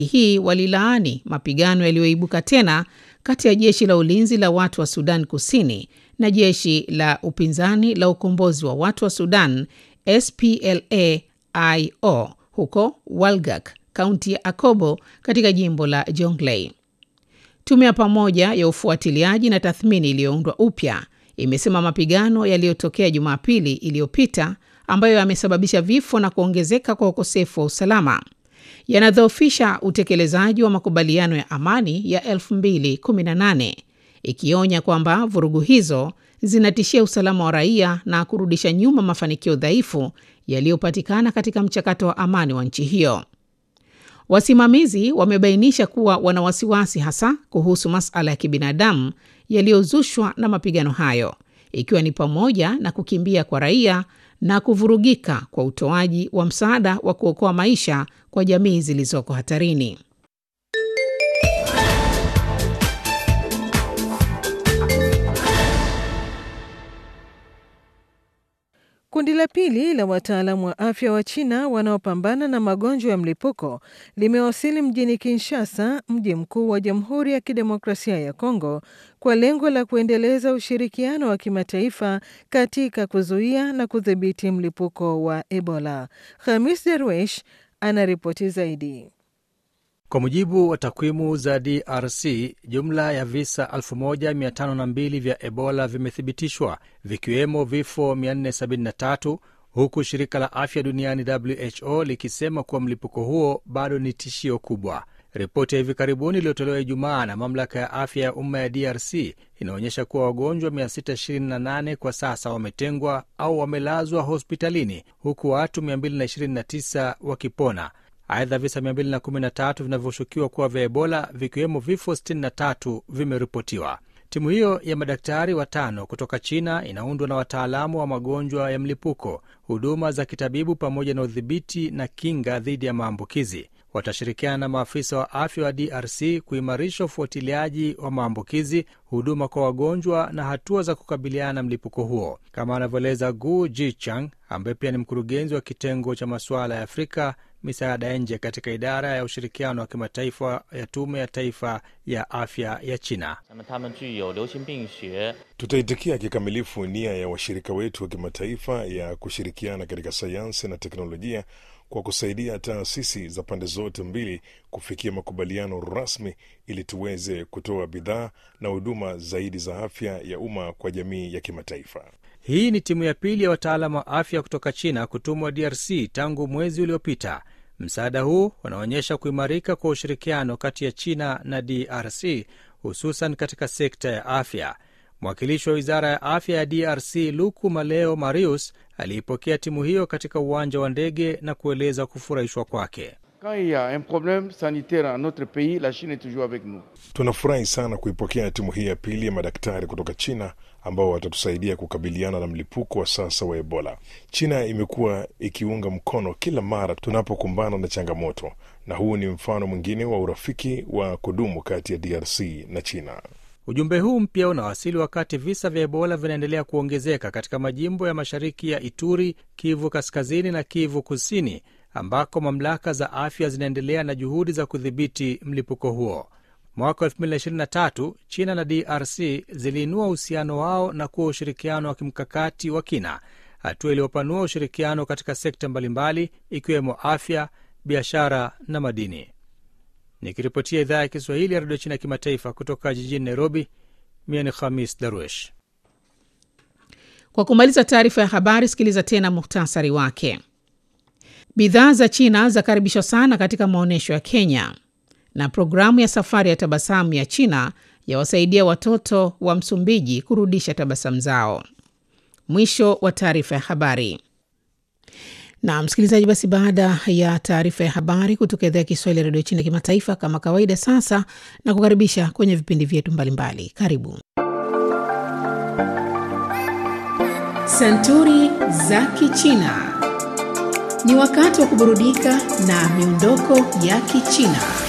hii walilaani mapigano yaliyoibuka tena kati ya jeshi la ulinzi la watu wa Sudan Kusini na jeshi la upinzani la ukombozi wa watu wa Sudan SPLA-IO huko Walgak, kaunti ya Akobo katika jimbo la Jonglei. Tume ya pamoja ya ufuatiliaji na tathmini iliyoundwa upya imesema mapigano yaliyotokea Jumapili iliyopita ambayo yamesababisha vifo na kuongezeka kwa ukosefu wa usalama yanadhoofisha utekelezaji wa makubaliano ya amani ya 2018 ikionya kwamba vurugu hizo zinatishia usalama wa raia na kurudisha nyuma mafanikio dhaifu yaliyopatikana katika mchakato wa amani wa nchi hiyo. Wasimamizi wamebainisha kuwa wana wasiwasi hasa kuhusu masuala ya kibinadamu yaliyozushwa na mapigano hayo, ikiwa ni pamoja na kukimbia kwa raia na kuvurugika kwa utoaji wa msaada wa kuokoa maisha kwa jamii zilizoko hatarini. Kundi la pili la wataalamu wa afya wa China wanaopambana na magonjwa ya mlipuko limewasili mjini Kinshasa, mji mkuu wa Jamhuri ya Kidemokrasia ya Kongo, kwa lengo la kuendeleza ushirikiano wa kimataifa katika kuzuia na kudhibiti mlipuko wa Ebola. Khamis Derwesh anaripoti zaidi. Kwa mujibu wa takwimu za DRC, jumla ya visa 1502 vya Ebola vimethibitishwa vikiwemo vifo 473 huku shirika la afya duniani WHO likisema kuwa mlipuko huo bado ni tishio kubwa. Ripoti ya hivi karibuni iliyotolewa Ijumaa na mamlaka ya afya ya umma ya DRC inaonyesha kuwa wagonjwa 628 kwa sasa wametengwa au wamelazwa hospitalini huku watu 229 wakipona. Aidha, visa 213 vinavyoshukiwa kuwa vya Ebola vikiwemo vifo 63 vimeripotiwa. Timu hiyo ya madaktari watano kutoka China inaundwa na wataalamu wa magonjwa ya mlipuko, huduma za kitabibu, pamoja na udhibiti na kinga dhidi ya maambukizi. Watashirikiana na maafisa wa afya wa DRC kuimarisha ufuatiliaji wa maambukizi, huduma kwa wagonjwa na hatua za kukabiliana na mlipuko huo, kama anavyoeleza Gu Jichang ambaye pia ni mkurugenzi wa kitengo cha masuala ya Afrika misaada ya nje katika idara ya ushirikiano wa kimataifa ya tume ya taifa ya afya ya China. Tutaitikia kikamilifu nia ya washirika wetu wa kimataifa ya kushirikiana katika sayansi na teknolojia kwa kusaidia taasisi za pande zote mbili kufikia makubaliano rasmi ili tuweze kutoa bidhaa na huduma zaidi za afya ya umma kwa jamii ya kimataifa. Hii ni timu ya pili ya wataalamu wa afya kutoka China kutumwa DRC tangu mwezi uliopita. Msaada huu unaonyesha kuimarika kwa ushirikiano kati ya China na DRC, hususan katika sekta ya afya. Mwakilishi wa wizara ya afya ya DRC Luku Maleo Marius aliipokea timu hiyo katika uwanja wa ndege na kueleza kufurahishwa kwake. Tunafurahi sana kuipokea timu hii ya pili ya madaktari kutoka China ambao watatusaidia kukabiliana na mlipuko wa sasa wa Ebola. China imekuwa ikiunga mkono kila mara tunapokumbana na changamoto, na huu ni mfano mwingine wa urafiki wa kudumu kati ya DRC na China. Ujumbe huu mpya unawasili wakati visa vya Ebola vinaendelea kuongezeka katika majimbo ya mashariki ya Ituri, Kivu Kaskazini na Kivu Kusini, ambako mamlaka za afya zinaendelea na juhudi za kudhibiti mlipuko huo. Mwaka 2023 China na DRC ziliinua uhusiano wao na kuwa ushirikiano wa kimkakati wa kina, hatua iliyopanua ushirikiano katika sekta mbalimbali ikiwemo afya, biashara na madini. Nikiripotia idhaa ya Kiswahili ya redio China ya kimataifa kutoka jijini Nairobi, mie ni Khamis Darwesh. Kwa kumaliza taarifa ya habari, sikiliza tena muhtasari wake. Bidhaa za China zakaribishwa sana katika maonyesho ya Kenya, na programu ya safari ya tabasamu ya China yawasaidia watoto wa Msumbiji kurudisha tabasamu zao. Mwisho wa taarifa ya habari. Na msikilizaji, basi baada ya taarifa ya habari kutoka idhaa ya Kiswahili ya redio China ya kimataifa, kama kawaida, sasa na kukaribisha kwenye vipindi vyetu mbalimbali. Karibu Santuri za Kichina. Ni wakati wa kuburudika na miondoko ya Kichina.